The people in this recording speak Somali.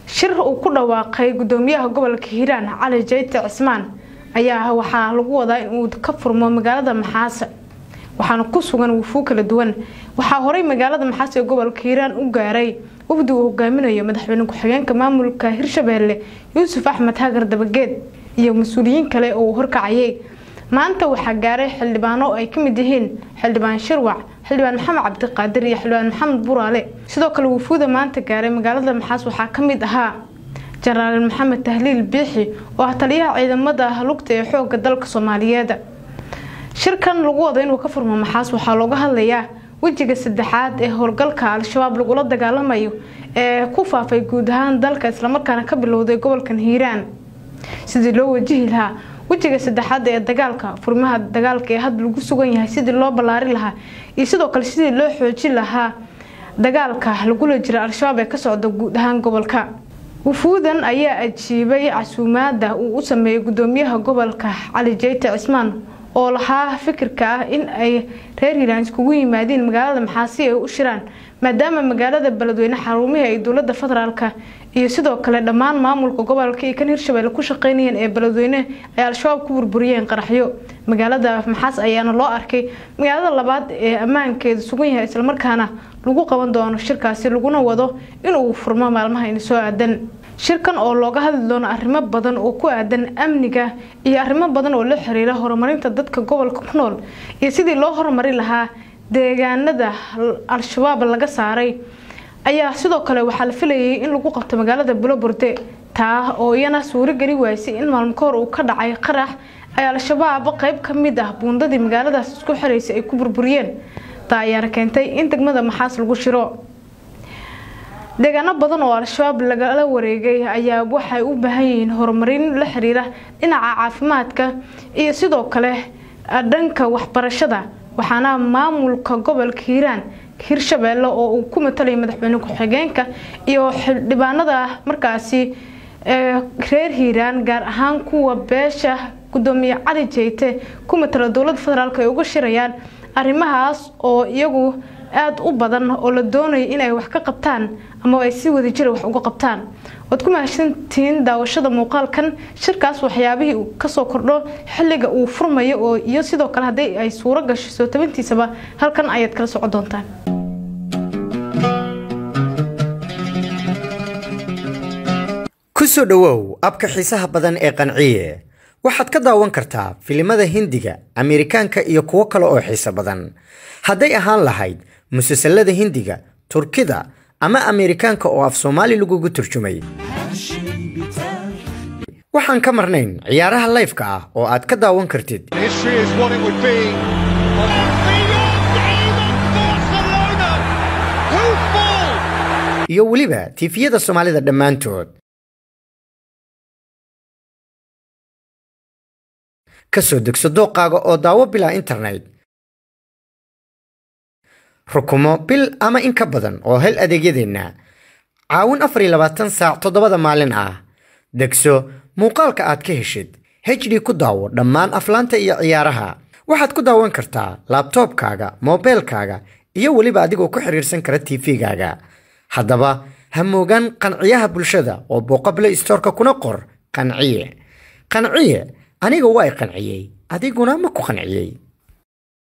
shir uu ku dhawaaqay gudoomiyaha gobolka hiiraan cali jayte cismaan ayaa waxaa lagu wadaa inuu ka furmo magaalada maxaase waxaana ku sugan wufuu kala duwan waxaa horey magaalada maxaase ee gobolka hiiraan u gaaray wafdi uu hogaaminayo madaxweyne ku-xigeenka maamulka hirshabeelle yuusuf axmed hagar dabageed iyo mas-uuliyiin kale oo uu horkacayay maanta waxaa gaaray xildhibaano ay ka mid yihiin xildhibaan shirwac xildhibaan maxamed cabdiqaadir iyo xildhibaan maxamed buraale sidoo kale wufuuda maanta gaaray magaalada maxaas waxaa ka mid ahaa jenaraal maxamed tahliil biixi oo ah taliyaha ciidamada lugta ee xooga dalka soomaaliyeed shirkan lagu wado inuu ka furmo maxaas waxaa looga hadlayaa wejiga saddexaad ee howlgalka al-shabaab lagula dagaalamayo ee ku faafay guud ahaan dalka islamarkaana ka bilowday gobolkan hiiraan sidii loo wajihi lahaa wejiga saddexaad ee dagaalka furmaha dagaalka ee hadda lagu sugan yahay sidii loo ballaari lahaa iyo sidoo kale sidii loo xoojin lahaa dagaalka lagula jira al-shabaab ee ka socda guud ahaan gobolka wufuudan ayaa ajiibay casuumaada uu u sameeyey gudoomiyaha gobolka cali jayte cismaan oo lahaa fikirka ah in ay reer hiiraan iskugu yimaadiin magaalada maxaasi ay u shiraan maadaama magaalada beledweyne xarumihii ay dowlada federaalka iyo sidoo kale dhammaan maamulka gobolka iyo kan hirshabelle ku shaqeynayeen ee beledweyne ay al-shabaab ku burburiyeen qaraxyo magaalada maxaas ayaana loo arkay magaalada labaad ee ammaankeedu sugan yahay islamarkaana lagu qaban doono shirkaasi laguna wado inuu furmo maalmaha in soo aadan shirkan oo looga hadli doono arrimo badan oo ku aadan amniga iyo arrimo badan oo la xiriira horumarinta dadka gobolka ku nool iyo sidii loo horumari lahaa deegaanada al-shabaab laga saaray ayaa sidoo kale waxaa la filayay in lagu qabto magaalada buloburde taa oo iyana suurogeli waysay in maalmo ka hor uu ka dhacay qarax ay al-shabaab qeyb ka mid ah buundadii magaaladaas isku xiraysay ay ku burburiyeen taa ayaana keentay in degmada maxaas lagu shiro deegaano badan oo al-shabaab lagala wareegay ayaa waxay u baahan yihiin horumarin la xiriira dhinaca caafimaadka iyo sidoo kale dhanka waxbarashada waxaana maamulka gobolka hiiraan hirshabeelle oo uu ku matalaya madaxweyne ku-xigeenka iyo xildhibaanada markaasi reer hiiraan gaar ahaan kuwa beesha gudoomiye cali jeyte ku matala dowlada federaalk ay uga shirayaan arrimahaas oo iyagu aada u badan oo la doonayo inay wax ka qabtaan ama ay si wadajira wax uga qabtaan waad ku mahadsantihiin daawashada muuqaalkan shirkaas waxyaabihii uu kasoo kordho xilliga uu furmayo oo iyo sidoo kale haddii ay suuro gasho soo tabantiisaba halkan ayaad kala soco doontaan ku soo dhowow abka xiisaha badan ee qanciye waxaad ka daawan kartaa filimada hindiga ameerikaanka iyo kuwo kale oo xiiso badan hadday ahaan lahayd musalsalada hindiga turkida ama ameerikaanka oo af soomaali lagugu turjumay waxaan ka marnayn ciyaaraha layfka ah oo aad ka daawan kartid History is what it would be. iyo weliba tiifiyada soomaalida dhammaantood ka soo degso dooqaaga oo daawo bilaa internet rukumo bil ama in ka badan oo hel adeegyadeenna caawin afar iyo labaatan saac toddobada maalin ah degso muuqaalka aad ka heshid hd ku daawo dhammaan aflaanta iyo ciyaaraha waxaad ku daawan kartaa laabtoobkaaga moobeelkaaga iyo weliba adigoo ku xiriirsan kara tv-gaaga haddaba ha moogaan qanciyaha bulshada oo booqable istoorka kuna qor qanciye qanciye aniga waa i qanciyey adiguna ma ku qanciyey